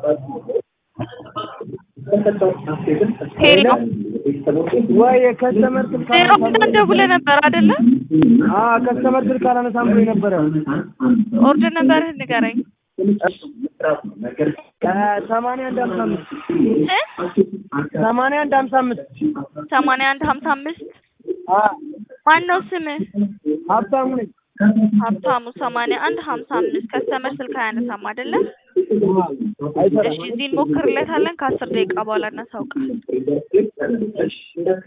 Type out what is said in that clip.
ሄሎ ወይ ከስተመር ስልክ ዜሮ ሁለት ደውለህ ነበር አይደለ? አዎ ከስተመር ስልክ አላነሳም ብሎኝ ነበረ። ኦርደር ነበርህን ንገረኝ። ሰማንያ አንድ ሀምሳ አምስት እ ሰማንያ አንድ ሀምሳ አምስት ሰማንያ አንድ ሀምሳ አምስት አዎ ማን ነው ስምህ? ሀብታሙ ነኝ። ሀብታሙ ሰማንያ አንድ ሀምሳ አምስት ከስተመር ስልክ አያነሳም አይደለ? አይሰራም። እሺ እዚህ እንሞክርለታለን። ከአስር ደቂቃ በኋላ እናሳውቃለን።